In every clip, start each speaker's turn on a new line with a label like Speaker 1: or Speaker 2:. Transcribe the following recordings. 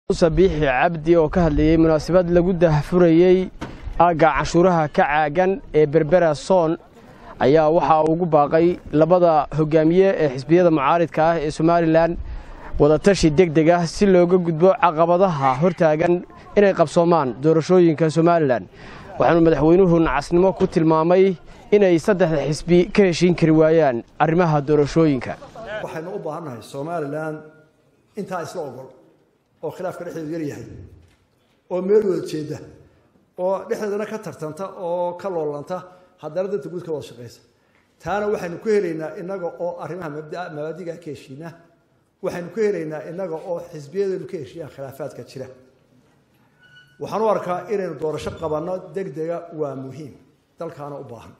Speaker 1: muuse biixi cabdi oo ka hadlayey munaasabad lagu dahfurayey aagga canshuuraha ka caagan ee berbera soon ayaa waxaa ugu baaqay labada hogaamiye ee xisbiyada mucaaridka ah ee somalilan wadatashi deg deg ah si looga gudbo caqabadaha hortaagan inay qabsoomaan doorashooyinka somalilan waxaanu madaxweynuhu nacasnimo ku tilmaamay inay saddexda xisbi ka heshiin kari waayaan arrimaha doorashooyinka
Speaker 2: waxaynu u baahannahay somalilan intaa isla ogol oo khilaafka dhexdeedu yar yahay oo meel wada jeeda oo dhexdeedana ka tartanta oo ka loolanta haddana danta guud ka wada shaqaysa taana waxaynu ku helaynaa inaga oo arrimaha mabaadiga ka heshiina waxaynu ku helaynaa inaga oo xisbiyadeenu ka heshiiyaan khilaafaadka jira waxaan u arkaa inaynu doorasho qabanno deg dega waa muhiim dalkaana u baahan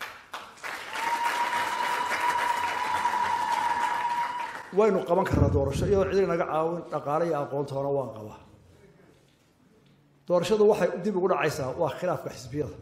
Speaker 2: waynu qaban karnaa doorasho iyadoo cidi naga caawin dhaqaale iyo aqoontoona waan qabaa doorashadu waxay dib ugu dhacaysaa waa khilaafka xisbiyada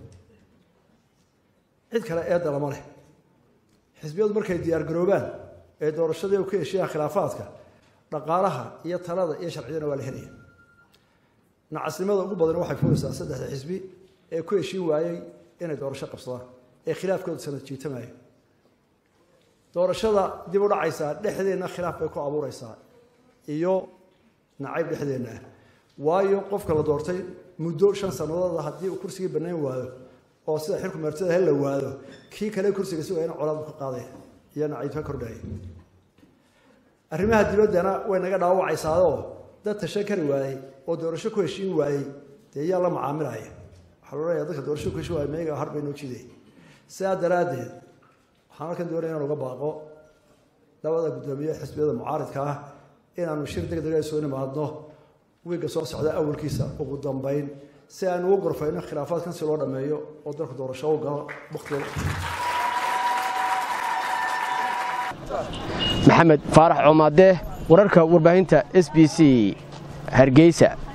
Speaker 2: cid kale eedda lama leh xisbiyadu markay diyaar garoobaan ee doorashadii u ka heshiyaan khilaafaadka dhaqaalaha iyo talada iyo sharciyadana waa la helaya nacasnimada ugu badan waxay fulaysaa saddexda xisbi ee ku heshiin waayey inay doorasho qabsadaan ee khilaafkooda sanad jiitamaya doorashada dib u dhacaysaa dhexdeenna khilaaf bay ku abuureysaa iyo nacayb dhexdeenna ah waayo qofka la doortay muddo shan sanadooda haddii uu kursigii banayn waayo oo sida xilku meertada hel la waado kii kale kursiga si wayna colaad ka qaadaya iyo nacayb ka kordhaya arrimaha dibaddana way naga dhaawacaysaadoo dad tashan kari waayey oo doorasho ku heshiin waayey dee yaa la macaamilaya waxaa la odhanaya dadka doorasho ku heshiin waayey meega har bay noo jiday sidaa daraaddeed waxaan halkan doonaya inaan uga baaqo labada guddoomiye xisbiyada mucaaridka ah inaanu shir deg dega soo nimaadno wiigga soo socda awalkiisa ugu dambeyn si aanu ugu gorfayno khilaafaadkan si loo dhameeyo oo dalku doorasho u galo waktiga
Speaker 1: maxamed faarax coomaade wararka warbaahinta s b c hargeysa